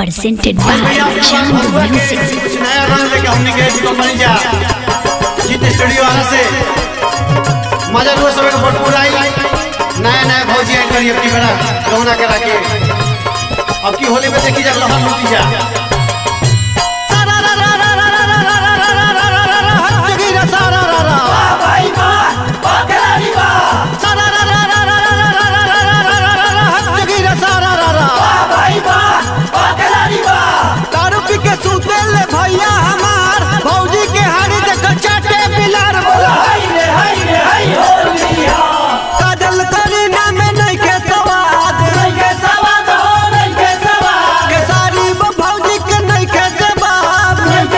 presented by Chandu Music. कुछ नया रंग लेके हमने के कंपनी जा जीत स्टूडियो आने से मजा लो सब भरपूर आई नया नया भौजी आई करी अपनी बड़ा गौना करा के अब की होली में देखी जा लहर लूटी जा दारू पी के सूते ले भैया हमार भौजी के हाड़ी देख चाटे बिलार बोला काजल करी ना में नहीं के सवाद के सारी वो भौजी के नहीं के जवाब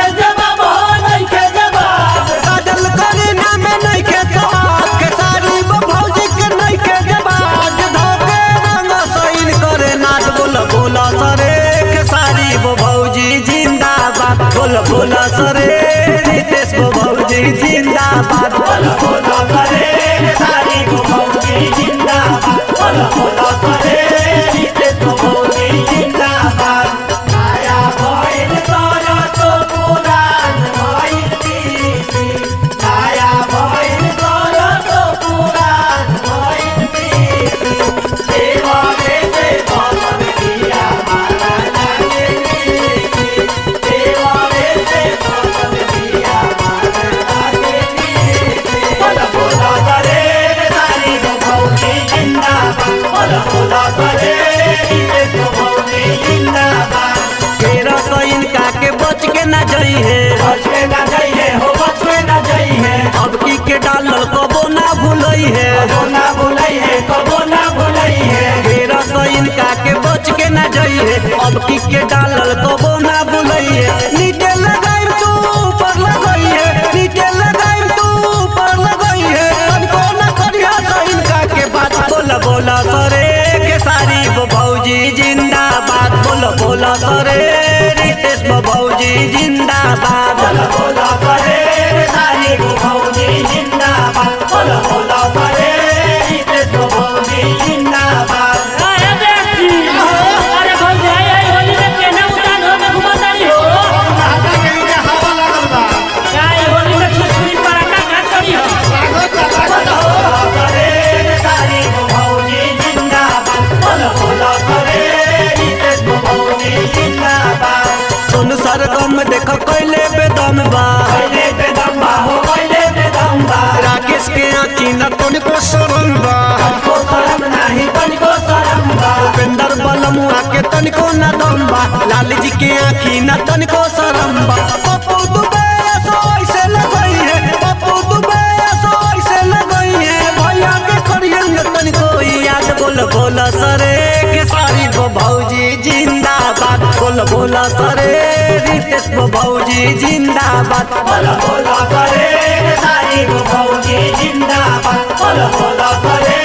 काजल करी ना में नहीं के सवाद के सारी वो भौजी के नहीं के जवाब धोके रंग सैन करे नाच बोल बोला सरे के सारी वो भौजी जिंदाबाद बोल बोला सरे रितेश वो भौजी जिंदाबाद बोल बोला सरे सारी वो भौजी जिंदाबाद बोल बोला सरे रितेश वो भौजी जिंदाबाद आया भइल तोरा तो पुरान भइल तीसी आया भइल तोरा तो पुरान भइल तीसी देवा रे से भगवान दिया माला लागे तीसी देवा रे से भगवान दिया माला लागे तीसी बोल बोला करे सारी वो भौजी जिंदाबाद बोल बोला करे रितेश वो भौजी जिंदाबाद केरा तो इनका के बच के ना जाई है बच के ना जाई है हो बच के ना जाई है अब की के डालल कबो ना भूलई है कबो ना भूलई है कबो ना भूलई है केरा तो इनका के बच के ना जाई है अब की के डालल कबो ना भूलई है नीचे लगाई तू ऊपर लगई है नीचे लगाई तू ऊपर लगई है तनको ना करिया तो इनका के बात बोल बोला सरे के सारी वो भौजी जिंदाबाद बोल बोला सरे रितेश वो भौजी जिंदाबाद बोल बोला सरे सारी वो भौजी जिंदाबाद बोल बोला सरे रितेश वो भौजी जिंदाबाद अरे बेटी अरे भौजी आई आई होली में केना उतान हो के घुमतारी हो हाथा के नीचे हवा लागल बा काय होली में छुछुरी पराका का करी हो सरे सारी वो भौजी जिंदाबाद बोल बोला सरे रितेश वो भौजी जिंदाबाद सोनू सरगम देख कैले बेदम बा कैले बेदम बा हो कैले बेदम बा राकेश के आँखी न तनिको शरम बा तनिको शरम नाही तनिको शरम बा उपेंद्र बलमुआ के तनिको न दम बा लाल जी के आँखी न तनिको शरम बा पप्पू दुबे सो ऐसे लगई है पप्पू दुबे सो ऐसे लगई है भैया के करियन तनिको याद बोल बोल सरे के सारी वो भौजी जिंदाबाद बोल बोल सरे रितेश वो भौजी जिंदाबाद बोल बोल सरे सारी वो भौजी जिंदाबाद बोल बोल सरे